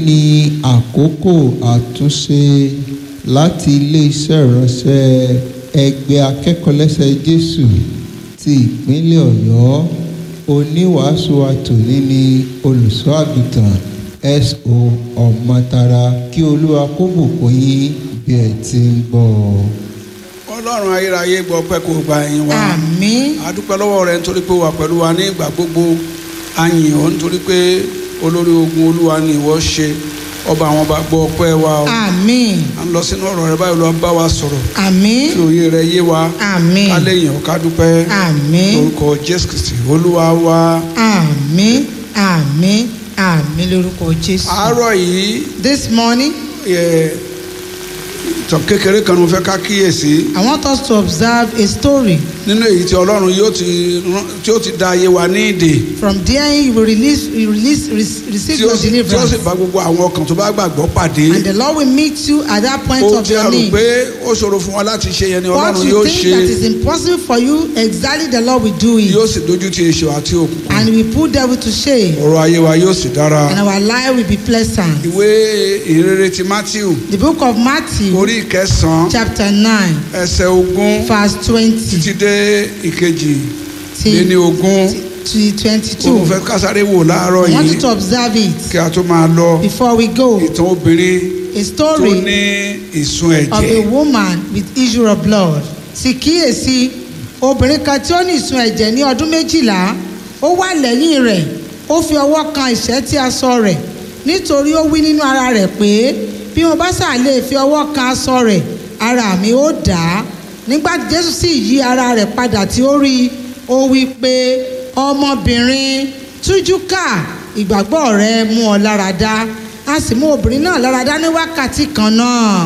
ní àkókò àtúnṣe láti iléeṣẹ́ ìránṣẹ́ ẹgbẹ́ akẹ́kọ̀ọ́lẹ́sẹ̀ jésù ti ìpínlẹ̀ ọ̀yọ́ oníwàásù àtòní ní olùṣọ́ àgùntàn so ọmọtara kí olúwa kó bùkún yín bí ẹ ti ń gbọ́ ọ. ọlọ́run ayérayé gbọ́ pẹ́ kó gba ẹ̀yìn wa Àmín. a dúpẹ́ lọ́wọ́ rẹ nítorí pé ó wà pẹ̀lú wa ní ìgbà gbogbo a yìn ọ́ nítorí pé olórí ogun olúwa ni ìwọ ṣe ọba àwọn ọba gbọ́ ọpẹ́ wa o Àmín. à ń lọ sínú ọ̀rọ̀ rẹ báyìí lọ bá wa sọ̀rọ̀ Àmín. kí òye rẹ yé wa Àmín. ká lè yàn ọ́ ká dúpẹ́ Àmín. lórúkọ jésù kristi olúwa wa Àmín. Àmín. Àmín lórúkọ Jésù. àárọ̀ yìí This morning, ẹ̀, ìtàn kékeré kan ni mo fẹ́ ká kíyèsí I want us to observe a story. nínú èyí tí ọlọ́run yóò ti rán- tí ó ti da ayé wa ní ìdè From there, you will release, you release, re- receive tí ó your sì tí ó sì deliverance. bá gbogbo àwọn ọkàn tó bá gbàgbọ́ pàdé And the Lord will meet you at that point ohun of tí a your rò need. pé ó ṣòro fún wa láti ṣe yẹn ni What ọlọ́run you yóò think ṣe that is impossible for you, exactly the Lord will do yóò it. sì dojú ti èṣù àti òkùnkùn And we put devil to shame. ọ̀rọ̀ ayé wa yóò sì dára And our life will be pleasant. ìwé ìrere ti matthew The book of Matthew, orí ìkẹsàn-án chapter 9, ẹsẹ̀ ogún verse 20 títí dé ìkejì lé ní to, ogún to ó mo 22. fẹ́ kásáré wò láàárọ̀ I want you yìí to observe it kí a tó máa lọ before we go. ìtàn obìnrin A tó story ní ìsun of a ẹ̀jẹ̀ woman with issue of blood. Sì kíyèsí obìnrin kan tí ó ní ìsun ẹ̀jẹ̀ ní ọdún méjìlá ó wà lẹ́yìn rẹ̀ ó fi ọwọ́ kan ìṣẹ́tí aṣọ rẹ̀ nítorí ó wí nínú ara rẹ̀ pé bí mo bá ṣáà lè fi ọwọ́ kan aṣọ rẹ̀ ara mi ó dà á nígbà tí Jésù sì yí ara rẹ̀ padà tí ó rí i ó wí pé ọmọbìnrin tújú ká ìgbàgbọ́ rẹ mú ọ lára dá a sì mú obìnrin náà lára dá ní wákàtí kan náà.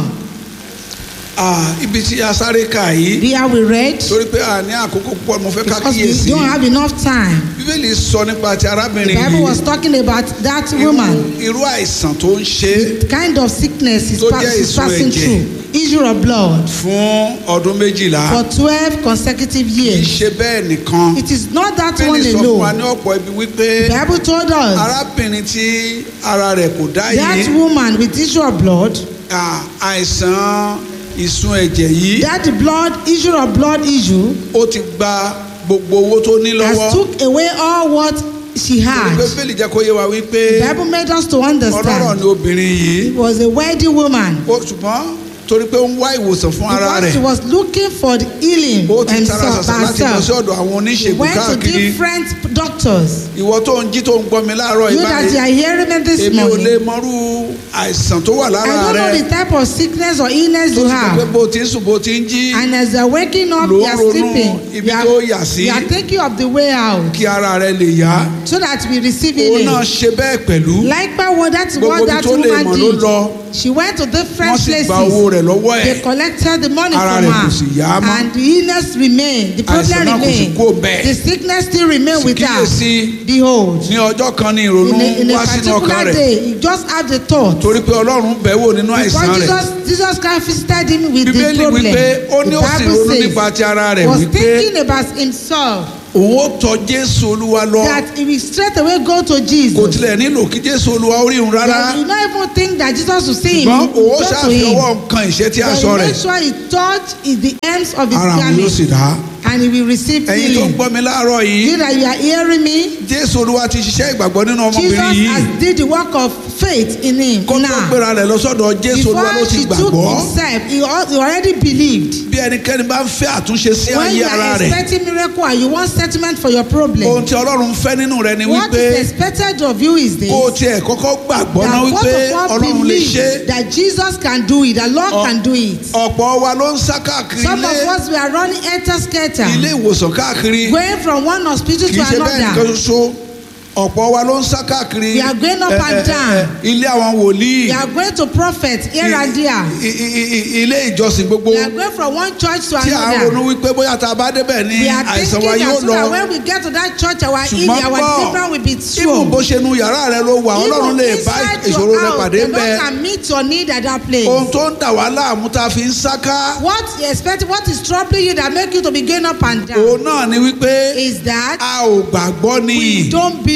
Ah, ibi tí a sáré kà yìí There we read torí pé a ní àkókò púpọ̀ mo fẹ́ ká because we kíyèsí don't have enough time. bíbélì sọ nípa ti The arábìnrin Bible was yìí talking about that irú woman, irú àìsàn tó ń ṣe the kind of sickness is, Tó pa- jẹ́ is ìsun passing ẹ̀jẹ̀. through, issue of blood, fún ọdún méjìlá for twelve consecutive kì í years. ṣe bẹ́ẹ̀ nìkan It is not that one bíbélì sọ fún wa alone. ní ọ̀pọ̀ ibi wípé The Bible told us arábìnrin tí ara rẹ̀ kò dá that yìí woman with issue of blood, ah, àìsàn ìsun ẹ̀jẹ̀ yìí that blood issue of blood issue, ó ti gba gbogbo owó tó ní has lọ́wọ́ took away all what she torí had. pé bíbélì jẹ́ kó yé wa wípé The Bible made us to ọlọ́rọ̀ understand ni obìnrin yìí it was a wealthy woman. ó ṣùgbọ́n torí pé ó ń wá ìwòsàn fún ara Because she rẹ̀ was looking for the healing ó ti tara himself, ṣàṣà láti lọ sí herself. ọ̀dọ̀ àwọn She oníṣègùn went to káàkiri different doctors. ìwọ tó ń jí tó ń gbọ́ mi láàárọ̀ You that you ìbáyìí are hearing me this èmi ò lè morning. mọrú àìsàn tó wà I lára don't know rẹ the type of sickness or illness tó you ti pẹ́ pé have. bó ti ń sùn bó ti ń jí And as you are waking up, Ló you ń are ronú sleeping. ibi You tó are, yà sí. you are thinking of the way out kí ara rẹ lè yá so that we receive òun healing. náà ṣe bẹ́ẹ̀ pẹ̀lú Likewise, what that's Gbogbo what ibi that tó lè woman mọ̀ ló did. lọ. She went to wọ́n different sì gba owó places. rẹ̀ lọ́wọ́ ẹ̀ They collected the money Ara from rẹ̀ kò sì yá her. mọ́. And the illness remained. The problem Àìsàn náà kò sì remained. kúrò bẹ́ẹ̀. The sickness still remained Sì with her. kíyèsí Behold. ní ọjọ́ kan ní ìrònú in a, in a wá sínú ọkàn particular rẹ̀ day he just had the thought torí pé ọlọ́run bẹ̀ wò nínú àìsàn because rẹ̀ jesus jesus christ visited him with the bíbélì problem wípé ó ní the ó sì bible ronú nípa says ti ara rẹ̀ he was wípé thinking about himself òun ó tọ jésù olúwa lọ that he will straight away go to kò jesus tilẹ̀ nílò kí jésù olúwa ó rí òun rárá that you not even think that jesus will see him ṣùgbọ́n òun ó go to ṣàfi him ọwọ́ nǹkan ìṣe tí a but sọ he rẹ̀ make sure he touch is the ends of his ara mi yóò sì garment dá and he will receive ẹ̀yin tó ń healing gbọ́ mi láàárọ̀ yìí you that you are hearing me jésù olúwa ti ṣiṣẹ́ ìgbàgbọ́ nínú jesus ọmọbìnrin yìí has did the work of faith in him kó tó now gbéra rẹ̀ lọ sọ́dọ̀ jésù olúwa ló before ti she took gbàgbọ́ himself he al- he already believed bí ẹnikẹ́ni bá ń fẹ́ àtúnṣe sí when ayé you ara are rẹ̀ expecting miracle and you want settlement for your problem ohun tí ọlọ́run fẹ́ nínú rẹ̀ ni what wípé is expected of you is this kó o tiẹ̀ kọ́kọ́ gbàgbọ́ náà that wípé first of all ọlọ́run lè ṣe believe that Jesus can do it that Lord Ọ- can do it ọ̀pọ̀ wa ló ń sá káàkiri some ilé of us we are running enter scatter ilé ìwòsàn káàkiri going from one hospital kì to í ṣe bẹ́ẹ̀ nìkan another ṣoṣo ọ̀pọ̀ wa ló ń sá káàkiri We are going up ẹ, and ẹ, ẹ, down. ẹ, ilé àwọn wòlíì we are going to prophet here and there i- i- i- i- ilé ìjọsìn gbogbo we are going from one church to tí à ń ronú another wípé bóyá tá a bá débẹ̀ ní we are àìsàn thinking wa yóò that so lọ that when we get to that church our healing ṣùgbọ́n our gbọ́ deliverance will be ibù bó sure ṣe nu yàrá rẹ ló wà ọlọ́run Even lè bá inside ìṣòro your rẹ house, pàdé the Lord bẹ́ẹ̀ can meet your need at that place. ohun tó ń dà wá láàmú tá a fi ń sáká What you expect, what is troubling you that make you to be going up and down òun náà ni wípé is that a ò gbàgbọ́ ni we don't believe.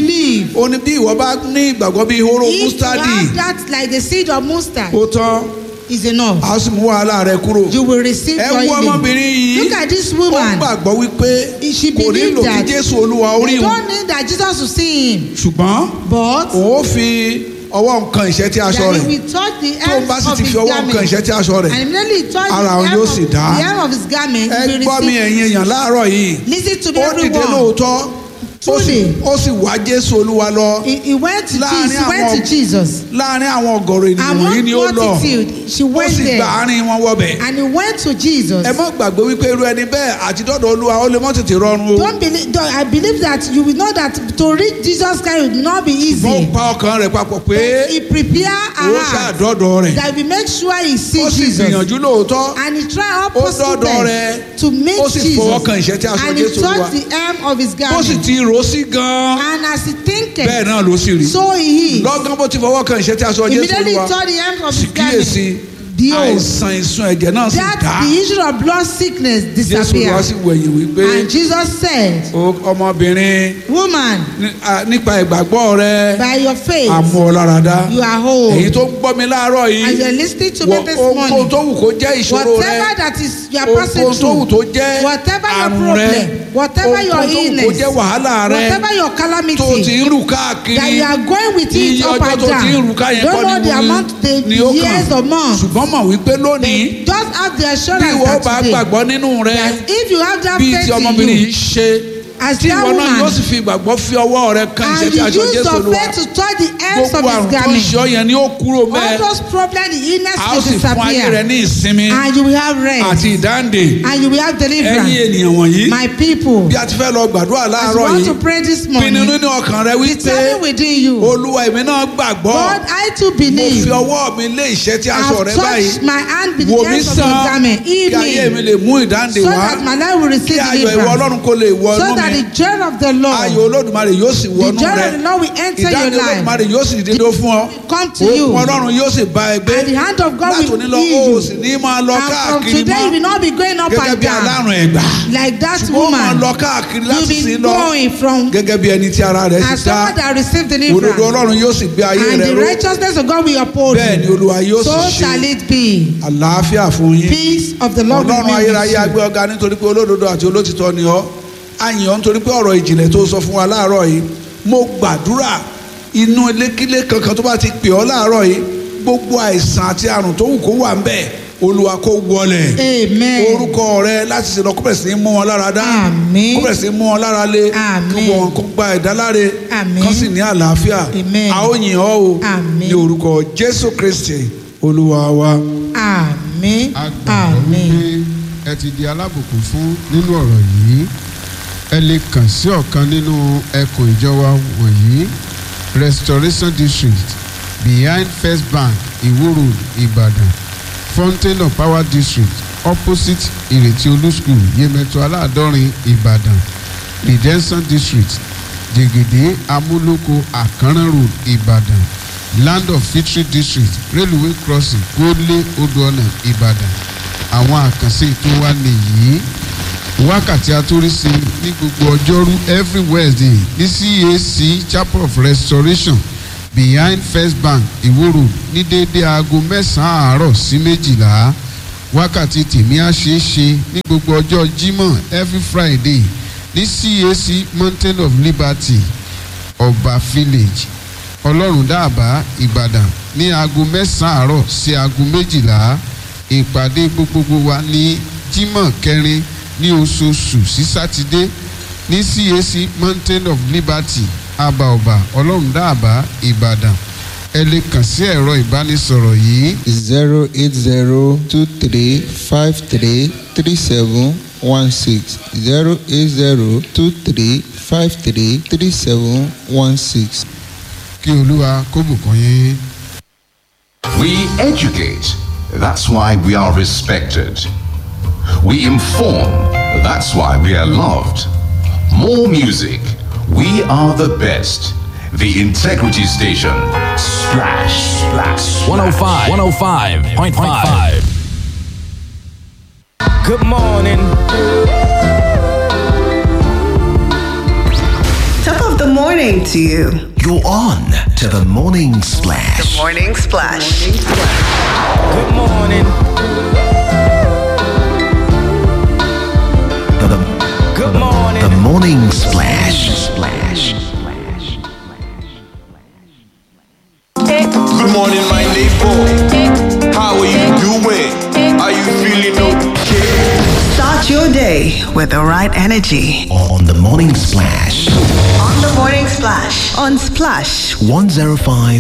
believe. ó ní bí ìwọ bá ní ìgbàgbọ́ bí hóró If you mustadi have that like the seed of mustard ó tán is enough. a sì mú wàhálà rẹ kúrò. You will receive ẹ your wo ọmọbìnrin healing. yìí Look at this ó woman. gbàgbọ́ wípé She kò believed nílò kí that jésù olúwa orí they wọn don't need that Jesus will see him. ṣùgbọ́n But òun ó fi ọwọ́ nǹkan ìṣẹ́ tí aṣọ that rẹ̀ he will touch the tó hem bá sì of ti his fi ọwọ́ nǹkan garment. ìṣẹ́ tí aṣọ rẹ̀ And immediately he touched Ara the òun hem yóò of, sì the dá. hem of his garment. ẹ he will gbọ́ mi receive. ẹ̀yin èèyàn láàárọ̀ yìí Listen to me ó dìde everyone. lóòótọ́ ó sì Truly. ó sì wá jésù olúwa lọ He, he went to Láàrin Jesus. He went àwọn- to Jesus. láàrin àwọn ọ̀gọ̀rọ̀ ènìyàn Among wọ̀nyí ni ó lọ multitude, she ó went sì gba there. àárín wọn wọbẹ̀ And he went to Jesus. ẹ má gbàgbé wípé irú ẹni bẹ́ẹ̀ àti dọ́dọ̀ olúwa ó lè mọ́ tètè rọrùn o Don't believe. Don't, I believe that you will know that to reach Jesus Christ will not be mo easy. pa ọkàn rẹ̀ papọ̀ pé He prepare ó her heart ṣàdọ́dọ̀ rẹ̀ that we make sure he ó sees sì Jesus. gbìyànjú lóòótọ́ And he tried all Ó possible dọ́dọ̀ best rẹ̀. to meet Ó sì Jesus. fọwọ́ kan ìṣẹ́ tí aṣọ And he Jésù touched wà. the hem of his ó sì garment. ti rò ó sí gan-an And as he thinketh, bẹ́ẹ̀ náà ló sì rí so he is. lọ́gán bó ti fọwọ́ kan ìṣẹ́ tí aṣọ jésù Immediately olúwa touched the hem of sì his kíyèsí garment. Behold, àìsàn ìsun ẹ̀jẹ̀ náà sì that dá the issue of blood sickness jésù olúwa sì disappeared. wẹ̀yìn wípé And Jesus said, "O ọmọbìnrin Woman, ní- à, nípa ìgbàgbọ́ rẹ by your faith, àmú ọ lára dá you are whole. èyí tó ń gbọ́ mi láàárọ̀ And yìí you're listening to me wọ- this ohunkóhun morning. tó wù kó jẹ́ ìṣòro rẹ Whatever that is you are passing ohunkóhun tó wù through, tó jẹ́ whatever your àrùn rẹ problem, whatever your ohunkóhun tó wù kó illness, jẹ́ wàhálà rẹ whatever your tó ti calamity, ń rù káàkiri that you are going with it iye up ọjọ́ and tó ti ń down. rù ká yẹn Don't kọ́ know the ni amount, the ni ó years or kàn months. ṣùgbọ́n mọ̀ wípé lónìí Just have the bí assurance ìwọ that bá today, gbàgbọ́ nínú rẹ that if you have that bíi faith ti in ọmọbìnrin you, yìí ṣe as tí that ìwọ náà yóò woman, sì fi ìgbàgbọ́ fi ọwọ́ rẹ kan ìṣẹ́ and tí you aṣọ use jésù your olúwa faith to touch the ends of gbogbo àrùn his tó ń garment, ṣe ọ yẹn ni ó kúrò all mẹ́ẹ̀ those problems, the illness a ó will sì fún ayé rẹ disappear. ní ìsinmi And you will have rest. àti ìdáǹdè And you will have ẹ̀yin deliverance. ènìyàn wọ̀nyí My people, bí a ti fẹ́ lọ gbàdúrà as you láàárọ̀ want to yìí pray this pinnu morning, nínú ọkàn rẹ wípé determine within you, olúwa èmi náà gbàgbọ́ God, I too mo believe. fi ọwọ́ mi lé ìṣẹ́ tí aṣọ I've rẹ báyìí touched my hand with wò the mí ends of your sàn garment. kí ayé Heal mi me. lè mú ìdáǹdè So wá that my life will kí receive ayọ̀ ìwọ deliverance. ọlọ́run kó lè wọ So inú that mi the joy of the ayọ̀ Lord, olódùmarè yóò sì the wọnú joy rẹ of the Lord will enter your ìdáǹdè life. olódùmarè yóò sì dédé fún ọ Come to you. òkun ọlọ́run yóò sì bá ẹ gbé And the hand of God láti will òní lọ heal ó sì you. ní máa lọ And from káàkiri today you will mọ́ not be going up gẹ́gẹ́ and bí down. alárùn ẹ̀gbà Like that ṣùgbọ́n ó máa woman. lọ káàkiri You'll láti sí be lọ going from gẹ́gẹ́ bí ẹni tí ara rẹ̀ ti as dá someone that received òdodo deliverance. ọlọ́run yóò sì gbé ayé And rẹ the ró righteousness of God will uphold bẹ́ẹ̀ ni you. olúwa yóò So sì shall ṣe it be. àlàáfíà fún yín Peace of the Lord will ọlọ́run be ayérayé with agbé you. ọ̀gá nítorí pé olódodo àti olótìtọ́ ni ọ́ àyìn ọ́ nítorí pé ọ̀rọ̀ ìjìnlẹ̀ tó sọ fún wa láàárọ̀ yìí mo gbàdúrà inú ilékílé kankan tó bá ti pè ọ́ láàárọ̀ yìí gbogbo àìsàn àti àrùn tó wù kó wà ń bẹ̀ olúwa kó wọlẹ̀ Amen. orúkọ rẹ láti ṣe lọ kó bẹ̀rẹ̀ sí ní mú wọn lára dá Àmín. kó bẹ̀rẹ̀ sí ní mú wọn lára lé Àmín. kí wọn kó gba ìdáláre Àmín. kán sì ní àlàáfíà Amen. a ó yìn ọ́ o Àmín. ní orúkọ jésù kristi olúwa wa. Àmín. a gbàgbọ́ Àmín. wípé ẹ ti di alábùkún fún nínú ọ̀rọ̀ yìí ẹ lè kàn sí ọ̀kan nínú ẹkùn ìjọba wọ̀nyí restoration district behind first bank iwo road ibadan fountain of power district opposite ìrètí olú school yemẹtu aláàdọ́rin ìbàdàn redemption district jẹgẹdẹ amúlòkó àkànrán road ìbàdàn land of victory district railway crossing gbólé odòọ̀nà ìbàdàn àwọn àkànṣe ètò wa nìyí wákàtí àtúrísí ní gbogbo ọjọ́rú every wednesday ní cac chapel of restoration behind first bank iwo road ní déédéé aago mẹ́sàn-án àárọ̀ sí méjìlá wákàtí tèmi á ṣe é ṣe ní gbogbo ọjọ́ jímọ̀ every friday ní cac mountain of liberty ọba village ọlọ́run dáàbá ìbàdàn ní aago mẹ́sàn-án àárọ̀ sí aago méjìlá ìpàdé gbogbogbò wa ní jímọ̀ kẹrin ní oṣooṣù sí sátidé ní cac mountain of liberty àbàọ̀bà ọlọ́run dáàbá ìbàdàn ẹ lè kàn sí ẹ̀rọ ìbánisọ̀rọ̀ yìí zero eight zero two three five three three seven one six zero eight zero two three five three three seven one six. kí olúwa kó bùkún yín. We educate. That's why we are respected. We inform. That's why we are loved. More music. We are the best. The Integrity Station. Splash, splash, 105, 105.5. Good morning. Top of the morning. morning to you. You're on to the morning splash. Morning Splash. Good morning. The, the, Good morning. the morning splash. Splash. Good morning, my neighbor. How are you doing? Are you feeling okay? Start your day with the right energy. On the morning splash. On the Morning Splash. On Splash 105